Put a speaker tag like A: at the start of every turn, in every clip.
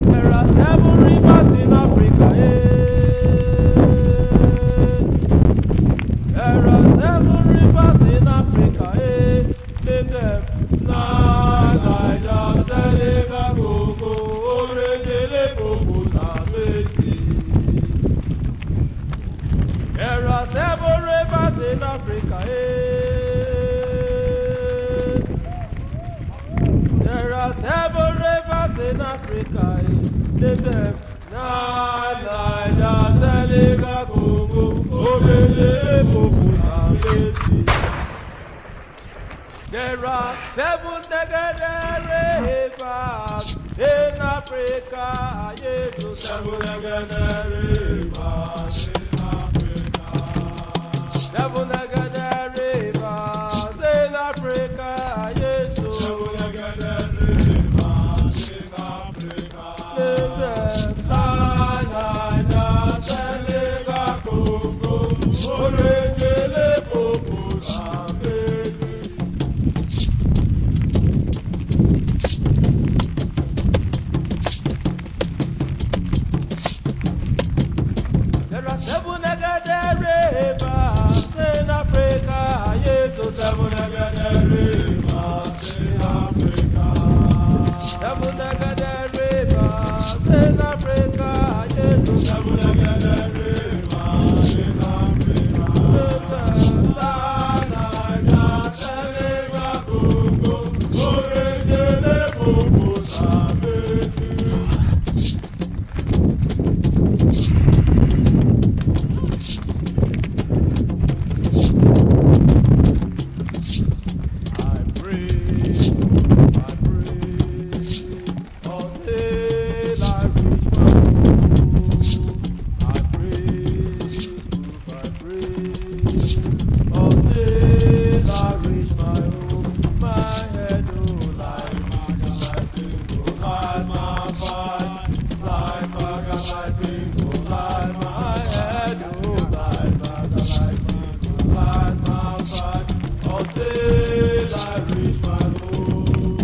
A: There are seven rivers in Africa. eh. There are seven rivers in Africa. eh. Name them. Nile, Niger, Seneca, Congo, Orejele, Congo, Zambezi. There are seven rivers in Africa. eh. There are seven rivers in Africa. eh. Name them. Nile, Niger, Seneca, Congo, Orejele, Congo, Zambezi. There are seven negative rivers in Africa. Yes, oh, seven negative rivers in Africa. Seven negative rivers in Africa. Yes, oh, seven negative rivers in Africa. Niger, Seneca, Congo, Orejele, Congo, Zambezi. There are seven negative rivers in Africa. Yes, oh, seven negative rivers in Africa. Seven negative rivers in Africa. Yes, oh, seven negative rivers in Africa. Niger, Seneca, Congo, Orejele, Congo, Zambezi. I pray, I pray, until I reach my home. I pray, I pray, until I reach my home. My head, oh, like my single, like my fight, like my single, like my head, oh, like my single, like my fight, until I reach my home.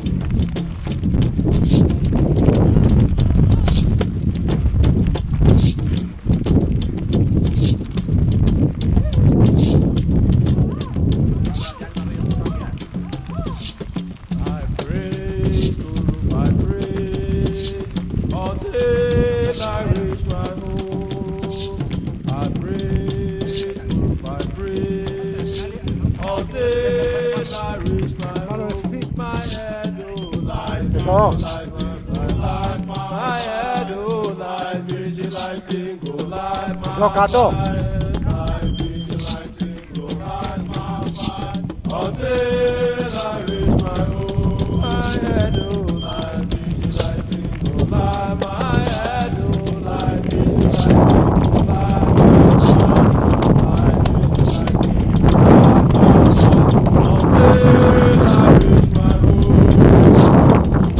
A: I praise, Guru, I praise, until I reach my home. I praise, Guru, I praise, until I reach my home. My head, oh, lies,
B: Oh.
A: lies, lies, my head, oh, lies, vigilante, single, lies, my
B: Locador.
A: mind, lies, vigilante, single, lies, my mind, until I reach my home. My head, oh, lies, vigilante, single, lies, my head, oh, lies, vigilante, single, lies, my mind, lies, vigilante, single, lies, my mind, until I reach my home.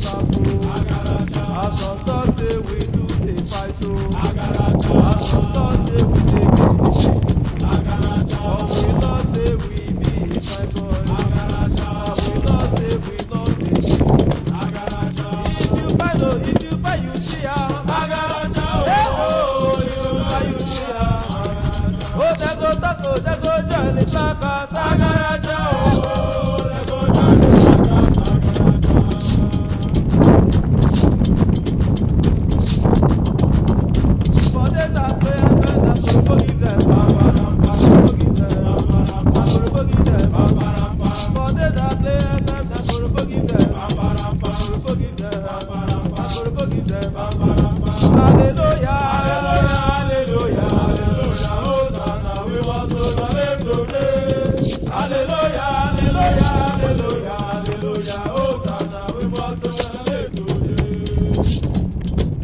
A: sapo. As some talk say we do dey fight o. As some talk say we dey get the But we know say we be fine boys. And we know say we no dey If you find o, if you find you see am. Eh, oh, if you find you see am. Oh, dem go talk o, dem go join the clappers. Agaraja o. For days that play and when I go go give them. Go give them. I go go give them. For days that play and when I go go give them. I go go give them. I go go give them. Hallelujah, hallelujah, hallelujah, Hosanna, we must go to name today. Hallelujah, hallelujah, hallelujah, hallelujah, Hosanna, we must go to name today.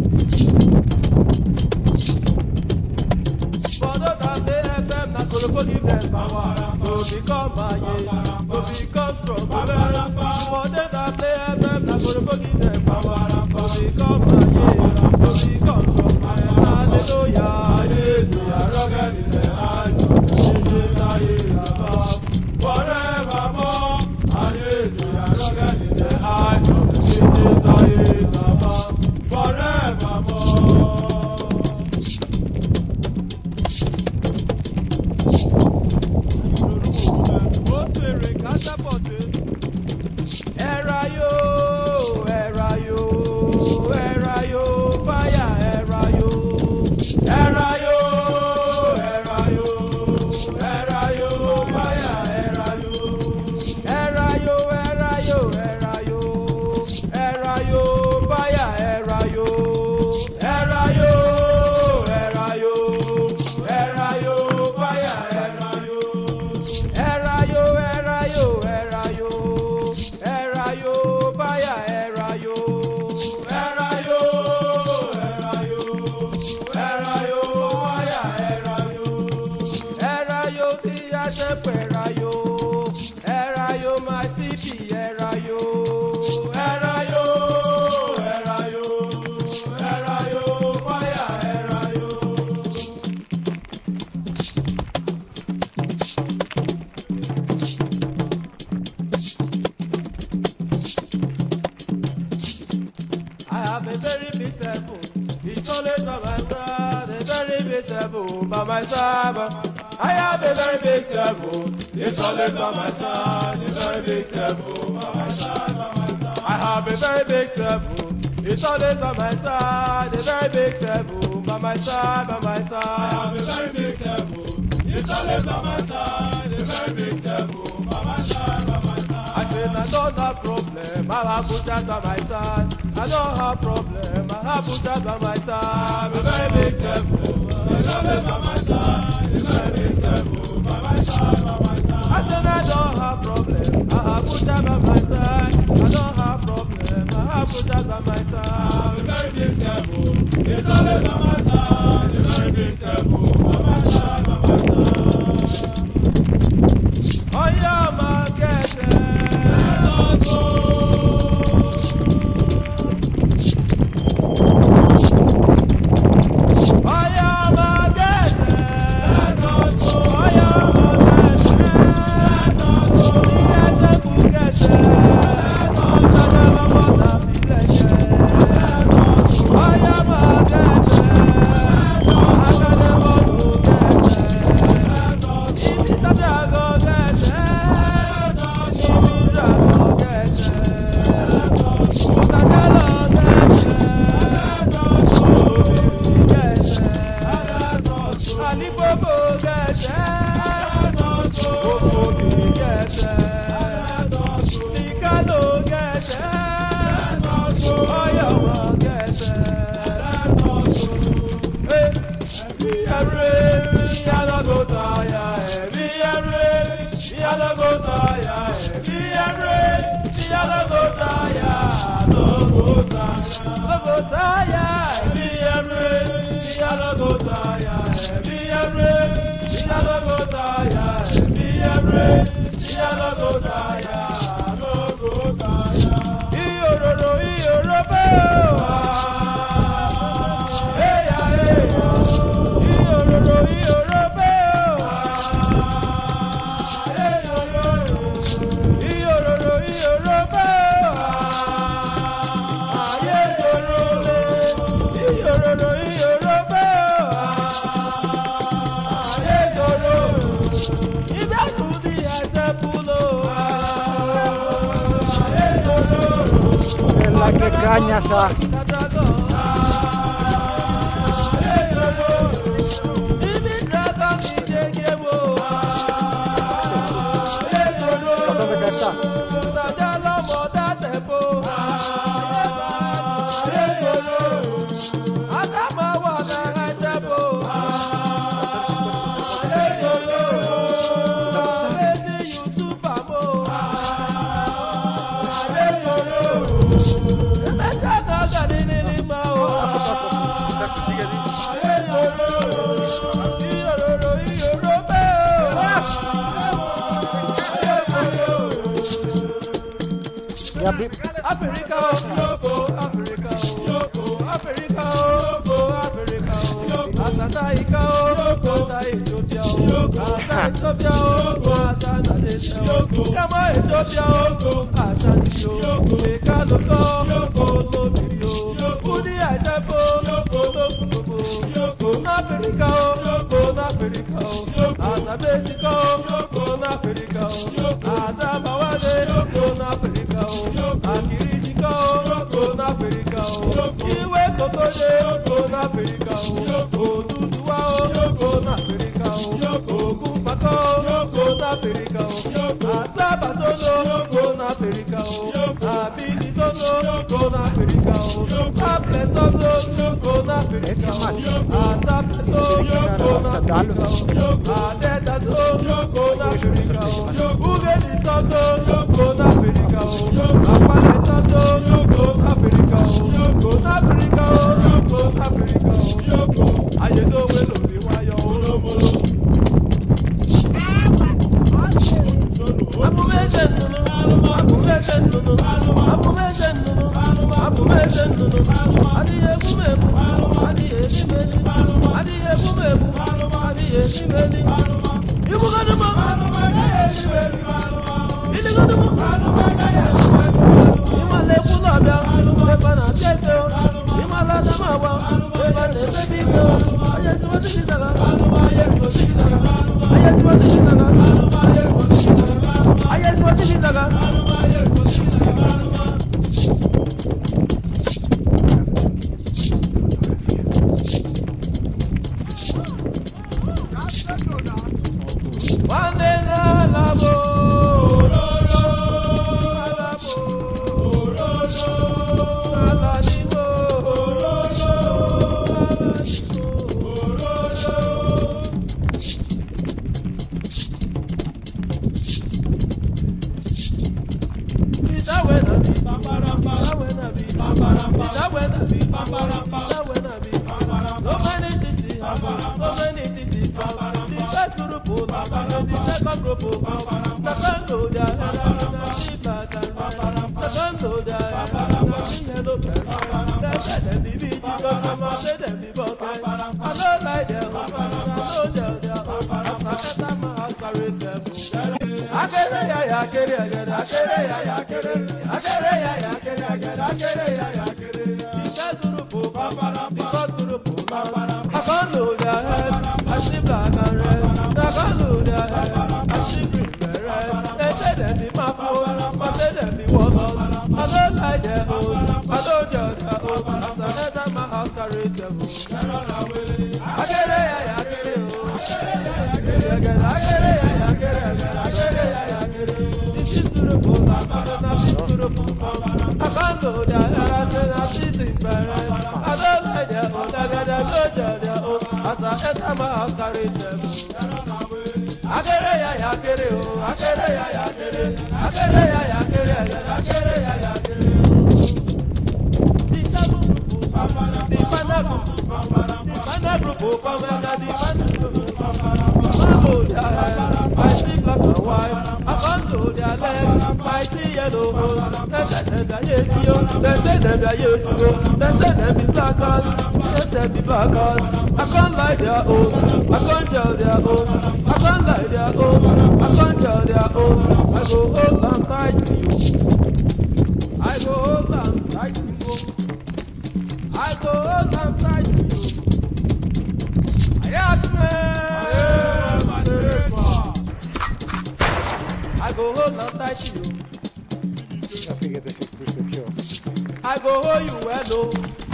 A: For those that play FM, na Koroko give them power to become maye, to become strong. Amen. For those that play FM, na Koroko give them power to become maye, to become strong. Amen. Hallelujah, hallelujah, rugged in the eyes of Jesus, aye, above. Forevermore, hallelujah, rugged in the eyes of Jesus, aye, above. Forevermore. Òṣèré kásápọ̀tì. Ẹ̀ra yó, ẹ̀ra yó, ẹ̀ra yó, fáyà ẹ̀ra yó. Ẹ̀ra yó, ẹ̀ra yó, ẹ̀ra yó, fáyà ẹ̀ra yó. Ẹ̀ra yó, ẹ̀ra yó, ẹ̀ra yó, ẹ̀ra yó, fáyà ẹ̀ra yó. Ẹ̀ra yó, ẹ̀ra yó, ẹ̀ra yó, fáyà ẹ̀ra yó. Ẹ̀ráyó ẹ̀ráyó ẹ̀ráyó ẹ̀ráyó báyà ẹ̀ráyó. Ẹ̀ráyó ẹ̀ráyó ẹ̀ráyó báyà ẹ̀ráyó. Ẹ̀ráyó tí a ṣe pẹ̀ráyó. Ẹ̀ráyó máa sí bí ẹ̀ráyó. Ẹ̀ráyó ẹ̀ráyó ẹ̀ráyó báyà ẹ̀ráyó. I have a very big seven. It's always by my side. A very big seven by my side. I have a very big seven. It's always by my side. A very big seven by my side. By my side. I have a very big seven. It's always by my side. A very big seven by my side. By my side. I have a very big seven. It's always by my side. A very big seven by my side. By my side. I said I don't have problem. I have Buddha by my side. I don't have problem. I have Buddha by my side. A very big seven. It's always by my side. A very big seven by my side. By my side. I said I don't have problem. I have Buddha by my side. I don't have problem. I have Buddha by my side. A very big seven. It's always by my side. A very big seven by my side. By my side. Ọyá máa gẹ̀ẹ́sẹ̀. Ọyá máa gẹ̀ẹ́sẹ̀. Ọyá máa gẹ̀ẹ́sẹ̀. Ìyá tẹ́kù gẹ̀ẹ́sẹ̀. Ọjọ́ lọ́mọ tàbí lẹ́sẹ̀. Ọyá máa gẹ̀ẹ́sẹ̀. Akadé mọ́tò gẹ̀ẹ́sẹ̀. Ibi tàbí àgọ́ gẹ̀ẹ́sẹ̀. Ibi ìdàgbọ́ gẹ̀ẹ́sẹ̀. Òtàjà lọ gẹ̀ẹ́sẹ̀. Obìnrin gẹ̀ẹ́sẹ̀. Àlígbòbò gẹ̀ẹ́sẹ̀. Òfòbìnrin gẹ̀ẹ́sẹ̀. Ìkálò gẹ̀ẹ́sẹ̀. Ọ̀yọ̀mọ̀ gẹ̀ẹ́sẹ̀. Ẹ̀mí ẹ̀rẹ́ ìyálọ́gọ́ta ya ẹ̀mí ẹ̀rẹ́ ìyálọ́gọ́ta ya ẹ̀mí ẹ̀rẹ́ ìyálọ́gọ́ta ya lọ́gọ́ta ya lọ́gọ́ta ya ẹ̀mí ẹ̀rẹ́ ìyálọ́gọ́ta ya ẹ̀mí ẹ̀rẹ́ ìyálọ́gọ́ta ya ẹ̀mí ẹ̀rẹ́ ìyálọ́gọ́ta ya lọ́gọ́ta ya. Ìyòròrò
B: Ah, qué caña esa. ¿Dónde que está?
C: Taxi, sigue ahí.
B: Ya vi-
A: Africa, oh, Africa, oh, Africa, oh, Africa, oh, Asata Ika, oh, Kota Ethiopia, oh, Asa Ethiopia, oh, Asata Ethiopia, oh, Kama Ethiopia, oh, Ashanti, oh, Eka Loko, oh, Lobiri, oh, Udi Aitepo, oh, Lokutobo, oh, Africa, oh, oh, Africa, oh, Asabesika, oh, oh, Africa, oh, Adamawale, oh, Africa, oh, Akirijika, oh, oh, Africa, oh, Iwe Kokode, oh, Africa, oh, Oduduwa, oh, oh, Africa, oh, Ogunpako, oh, Africa, oh, Asabasolo, oh, Africa, oh, Abilisolo, oh, Africa, oh, Saplesolo, oh, Africa, oh, Asapleso, oh, Africa, oh, Adetaso, oh, Africa, oh, Ugedisaso, oh, Africa, oh, Apalesaso, oh, Africa, oh, oh, Africa, oh, oh, Africa, oh, Ayesowe lòdì wáyọ̀ olómolo. Abumeze nnụnụ, abumeze nnụnụ, abumeze nnụnụ, abumeze nnụnụ, adịghị egbu m egbu, adịghị eri m eri, adịghị egbu m egbu, adịghị eri m eri. Igbugodu m, iligodu m, ịmala ekwu n'ọbịa, ebe a na-abịa ike, ịmala adamagba, ebe a na-emebi ike, onye ezigbote gị zaga, onye ezigbote gị zaga, onye ezigbote gị zaga, onye ezigbote gị zaga. Ayé tí mo ti fi sàgá. Wande na labo. Ololo. Alabo. Ololo. Aladimo. Ololo. Aladimo. Ololo. So many things is happening, so many things is happening. The first group of the second group of the second load, the back and the second load, the yellow pen. They said them be beat, some say them be bucket. I don't like them, I don't tell them. As I enter my house, carry seven. Akere ya ya akere agere, akere ya ya akere, akere ya ya akere agere, akere ya ya akere. Ìfẹ́ gúrùpù bàbàrà, ìfọ́ gúrùpù bàbàrà. Àkọ́lù their head, I see black and red. Àkọ́lù their head, I see green and red. They say dem be mapo, I say dem be warlord. I no like their own, I no judge their own. As I enter my house, carry seven. Akere ya ya akere o, akere ya ya akere agere, akere ya ya akere agere, akere ya ya akere. This is gúrùpù bàbàrà, na this gúrùpù bàbàrà. Àkọ́lù their head, I say na this is bẹ̀rẹ̀. I no like their own, agere no judge their own. As I enter my house, carry seven. Akere ya ya akere o, akere ya ya akere, akere ya ya akere agere, akere ya ya akere. The seven group, the final group, the final group come and the final group. Mambo their head, I see black and white. I come to their leg, I see yellow. They say them be yes yo, they say them be yes yo. They say them be blackers, they say them be blackers. I can't lie their own, I can't tell their own. I can't lie their own, I can't tell their own. I go hold and tight to you. I go hold and tight to you. I go hold and tight to you. I go hold on tight to you.
B: Ya fíjate si escucho.
A: I go hold you well o.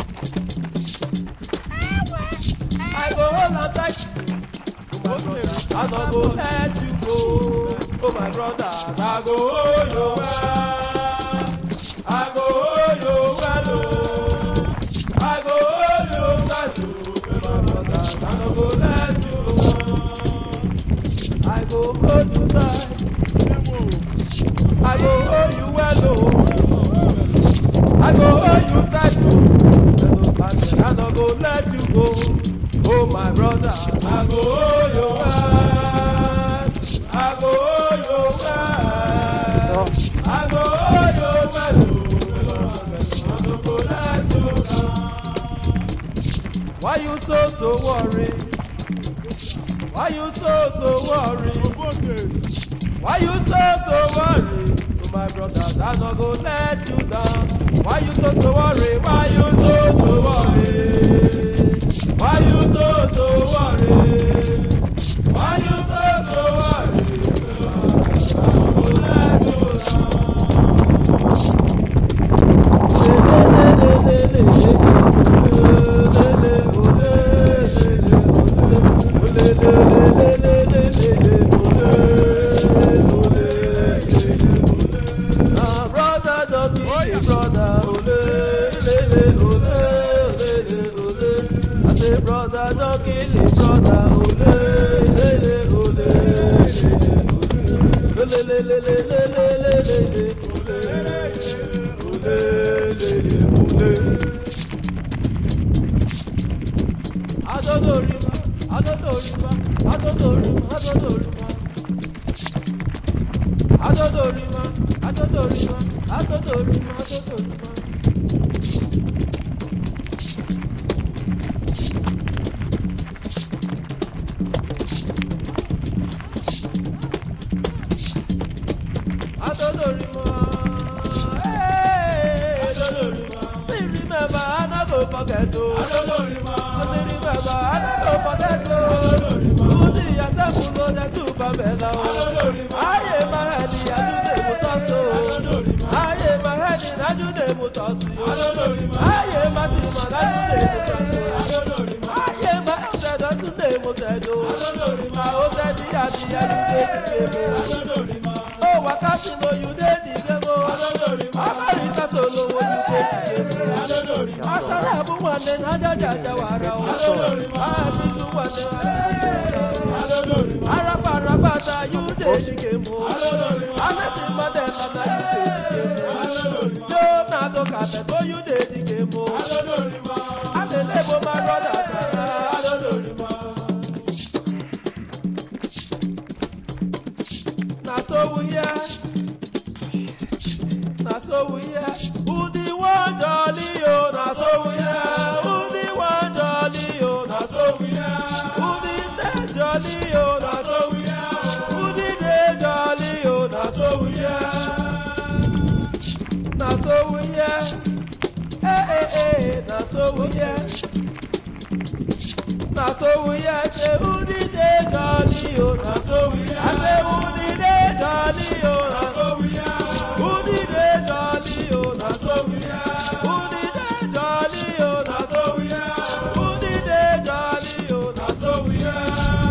A: I go hold am tight. Oh my brothers, I no go let you go. Oh my brothers, I go hold you well. I go hold you well o. I go hold you tight o. Oh my brothers, I no go let you go. I go hold you tight. I go hold you well o. I go hold you tight o. Hello, pastor, I no go let you go. Oh my brother, I go hold you well. I go hold you well. I go hold you well. oh. I no go let you down. Why you so so worried? Why you so so worried? Why you so so worried? To my brothers, I no go let you down. Why you so so worried? Why you so so worried? Why you so so worried? Why you so so worried? I no go let you down. Ah, brother, don't kill me, brother. Ole, ole, ole, ole, ole. I say, brother, don't kill me, brother. Ole, ole, ole, ole, ole, ole, ole, ole, ole, ole, ole. Adodorima, Adodorima, Adodorima, Adodorima. Adodorima, Adodorima, Adodorima, Adodorima. Adodorima, hey, Adodorima. Still remember, I no go forget o. Adodorima. Still remember, I no go forget o. Adodorima. Tuti yatemulo de tuba bela o. Adodorima. Aye mahadi ajude mutaso. Adodorima. Aye mahadi ajude mutasi o. Adodorima. Aye masima ajude mutasi o. Adodorima. Aye mahadi ajude mutasi o. Adodorima. Osedi adi ajude mutasi o. Adodorima. Oh, wakati no you dey the game o. Adodorima. Amarisa solo wo you dey the game o. Adodorima. Asara bu nwanne na ajajaja wara o. Adodorima. Abizu nwanne ajajaja Adodorima. Arapa arapa ta you dey the game o. Adodorima. Amesi Mandela na you dey the game o. Adodorima. Leonardo Capeto you dey the game o. Adodorima. Adelebo my brother Sara. Adodorima. Na so we hear. Na so we hear. Who the one jolly o? Na so we hear. Who the one jolly o? Na so we hear. Who the day jolly o? Na so we hear. Who the day jolly o? Na so we hear. Na so we hear. Eh eh eh. Na so we hear. Na so we hear. Say who the day jolly o? Na so we hear. I say who the day jolly o? Na so we hear. Who the day jolly o? Na so we hear. Who the day jolly o? Na so we hear. Who the day jolly o? Na so we hear.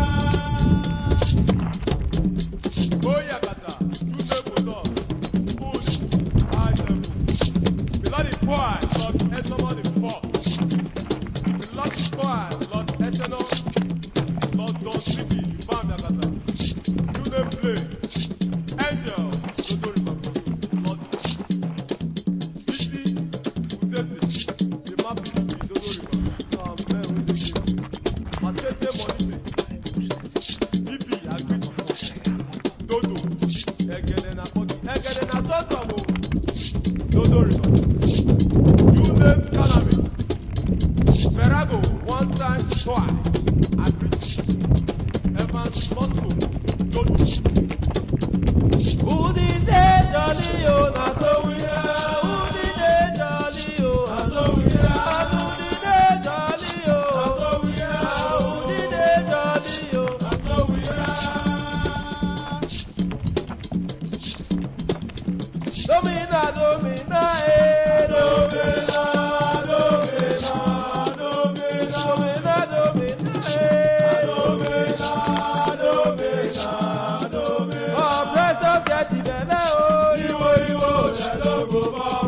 C: Oyakata, Tuze Koto, Food, Item. Below the choir, Lord Esomon the fourth. Below the choir, Lord Eseno, Lord Don Sleepy, Bam Yakata. Tune Play, Angel, Dodo River, Lord Bisi, Uzesi, the Mapi, Dodo River. Um, man, we dey give. Matete Monite, Bibi, Agriti. dodo ẹgẹdẹ na kọki ẹgẹdẹ na tọtọ mo dodo river jude calamis ferrago one time toy agriti evans moscow dodo
A: Who the day jolly o? Na so we hear. Who the day jolly o? Na so we hear. Who the day jolly o? Na so we hear. Who the day jolly o? Na so we hear. Domina, domina, eh, domina.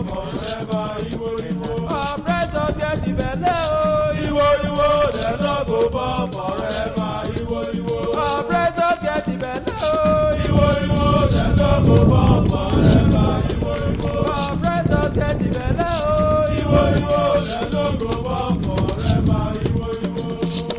C: forever. Iwo Iwo.
A: Oppressors get the belle o.
C: Iwo Iwo, dem no go born forever. Iwo Iwo.
A: Oppressors get the belle o.
C: Iwo Iwo, dem no go born forever. Iwo Iwo.
A: Oppressors get the belle o.
C: Iwo Iwo, dem no go born forever. Iwo Iwo.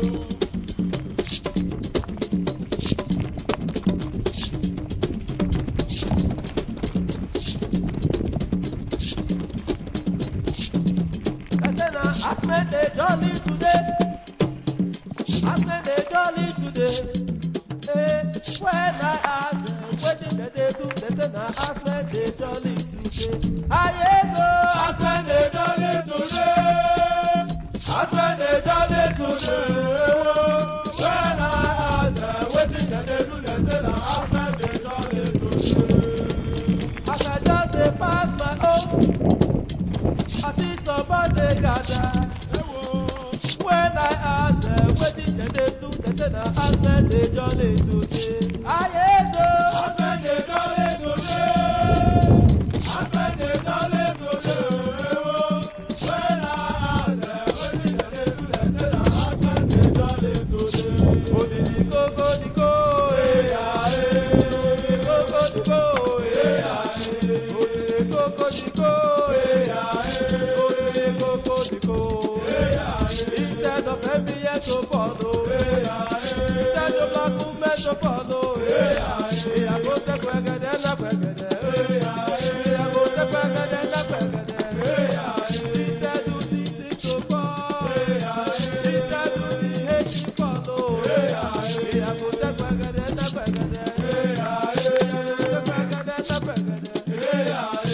A: I say na Asmen dey jolly today. Asmen dey jolly today. Eh, when I ask them wetin dem dey do, they say na Asmen dey jolly today. Ayezo,
C: Aspen dey jolly today. Aspen dey jolly today. When I ask them wetin dem dey do, dem say na Aspen dey jolly today.
A: as I just dey pass my own, I see somebody dey gather. When I ask them wetin dem dey do, they say na Asmen dey jolly today. Ayezo,
C: Aspen dey jolly today. Aspen dey jolly today. When I ask them wetin dem dey do, dem say na Aspen dey jolly today.
A: odidi koko diko,
C: Eya, eh.
A: koko diko,
C: Eya, eh.
A: odidi koko diko,
C: Eya, eh.
A: odidi koko diko.
C: Eya, eh.
A: Instead of MBN to follow,
C: Eya, eh.
A: instead of black women to follow,
C: Eya, eh.
A: I go take gbẹgẹdẹ na gbẹgẹdẹ,
C: Eya, eh.
A: I go take gbẹgẹdẹ na gbẹgẹdẹ.
C: Eya, eh.
A: Instead of the thing to fall,
C: Eya, eh.
A: instead of the hate to follow,
C: Eya, eh.
A: I go take gbẹgẹdẹ na gbẹgẹdẹ.
C: Eya, eh.
A: Take gbẹgẹdẹ na gbẹgẹdẹ.
C: Eya, eh.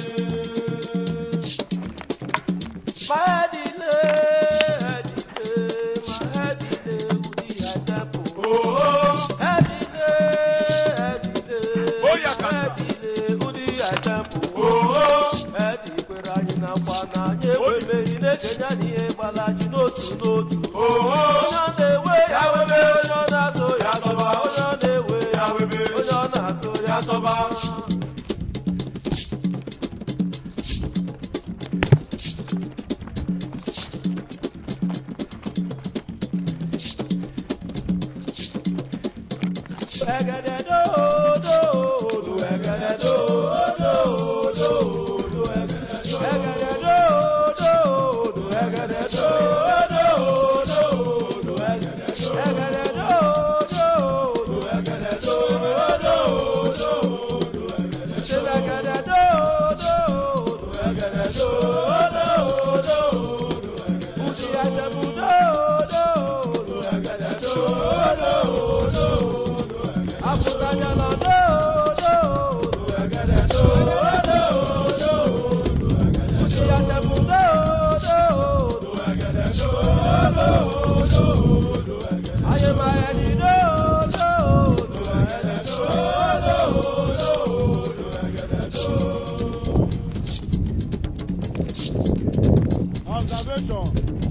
A: My head ile, head ile, my head ile, udi ajapo.
C: Oh,
A: Head ile, head ile,
C: Oh, yeah,
A: my head ile, udi ajapo.
C: oh,
A: Head ikwere anyị na nkwa na anyị ekwemeghi na-ekenye anyị ihe gbara ji n'otu n'otu.
C: oh,
A: Onye ọ na-ewe ya webe, onye ọ na-asụ ya sọba, onye ọ na-ewe ya webe, onye ọ na-asụ ya sọba. Ẹ̀gẹ̀dẹ̀ dòdò, dò ẹ̀gẹ̀dẹ̀ dòdò, dòdò ẹ̀gẹ̀dẹ̀ dòdò. Ẹ̀gẹ̀dẹ̀ dòdò, dò ẹ̀gẹ̀dẹ̀ dòdò, dòdò ẹ̀gẹ̀dẹ̀ dòdò. Ẹ̀gẹ̀dẹ̀ dòdò, dò ẹ̀gẹ̀dẹ̀ dòdò, dòdò ẹ̀gẹ̀dẹ̀. Ṣé ẹ̀gẹ̀dẹ̀ dòdò, dò ẹ̀gẹ̀dẹ̀ dòdò, dòdò ẹ̀gẹ̀dẹ̀. Udi Àjẹ̀bú dòdò, dò ẹ̀gẹ̀dẹ̀ dòdò, dòdò àbùtàjà lọ dòdò, dò ẹ̀gẹ̀dẹ̀ dòdò, dòdò Udi Àjẹ̀bú dòdò, dò ẹ̀gẹ̀dẹ̀ dòdò, dòdò ayé máa ẹni dòdò, dò ẹ̀gẹ̀dẹ̀ dòdò, dòdò ẹ̀gẹ̀dẹ̀ dòdò.
B: Observation.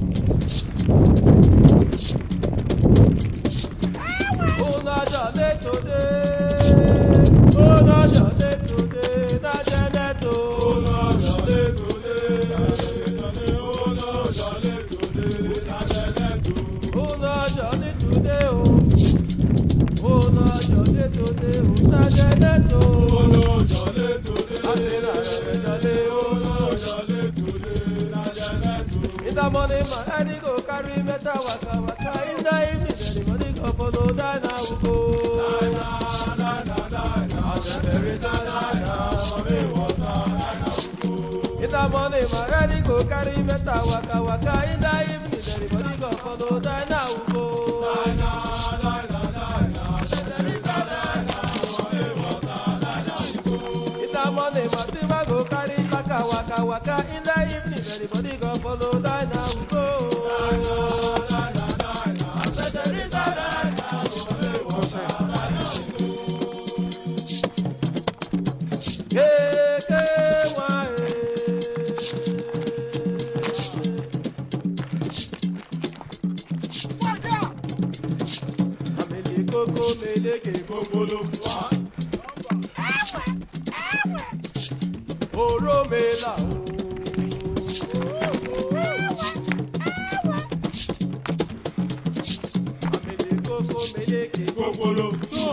A: Una jolly today, una jolly today, na Janeto.
C: oh, jolly today, jolly, oh, no, jolly today, na jolly today.
A: Una jolly today, oh. Una jolly today, oh, na Janeto.
C: Oh, no, jolly today,
A: I say na jolly,
C: oh,
A: oh.
C: no, jolly today, na jolly today.
A: In the morning, my head go carry metal waka waka. In the evening, the money go follow. Die now we go.
C: Dina, dina, dina, there is a dina, mommy water, dina, we go.
A: In the morning, my head go carry metal waka waka. In the evening, the money go follow. Die now we go.
C: Dina, dina, dina, there is a dina, mommy water, dina, we go.
A: In the morning, my silver go carry waka waka waka. In the evening, everybody go follow. Die now we go. Keke wa eh. Amele koko meleke Oró mela o. meleke
C: Gbogbolo.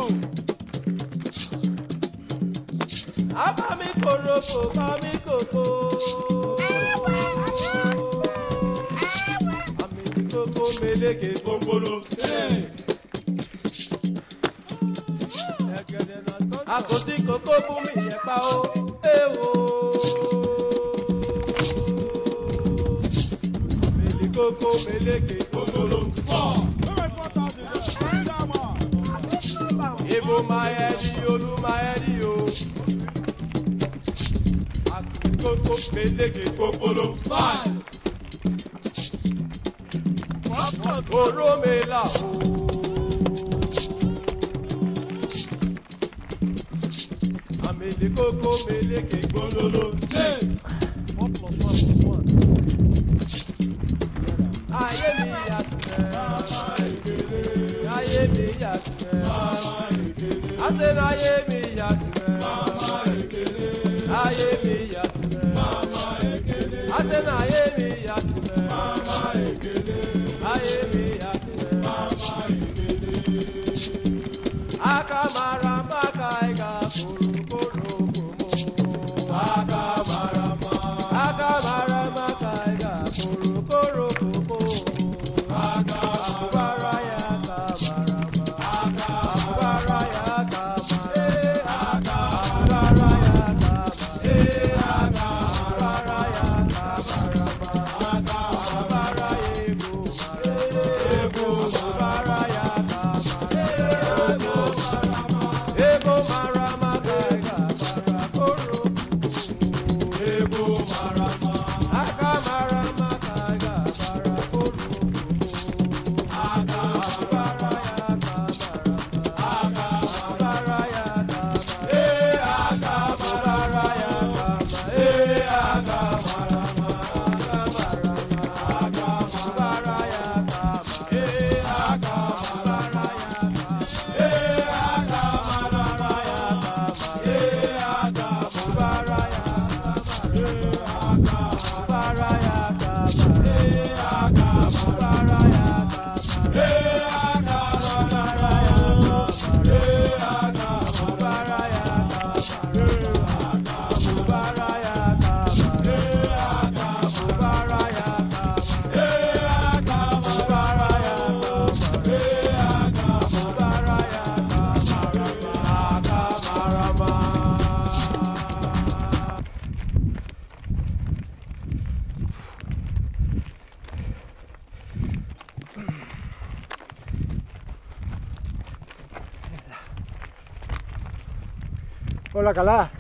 A: abami koroko bami koko. Amele koko meleke
C: Gbogbolo.
A: àkòsí kòkó fún mi yẹn pa ó éwo. Mèlì kókó meleke
C: Gbogbolo.
A: Ibo máa yẹ di olú máa yẹ di o. Àkòsí kòkó meleke
C: Gbogbolo.
A: oró mi là o. Àmèlè kókó meleke
C: Gbogbolo. Six.
A: One plus one plus one. Ayé mi yàtúmẹ̀. Ayé mi yàtúmẹ̀. Ase na ayé mi yàtúmẹ̀. Ayé mi yàtúmẹ̀. Ase na ayé mi yàtúmẹ̀. Ayé mi yàtúmẹ̀. Akamara maka ịga korokoro komo.
C: Akamarama.
A: Akamara maka ịga korokoro komo. Akubara ya kamarama. Akubara ya kama. Eh, akubara ya kama. Eh, akubara ya kamarama. Akubara ego mara. Ego akubara ya kama. Eh, ego marama. Ego marama ka ịga bara koro.
C: Ego marama.
A: Aka marama ka ịga bara koro. Akubara ya kamarama.
B: Hola, Calá.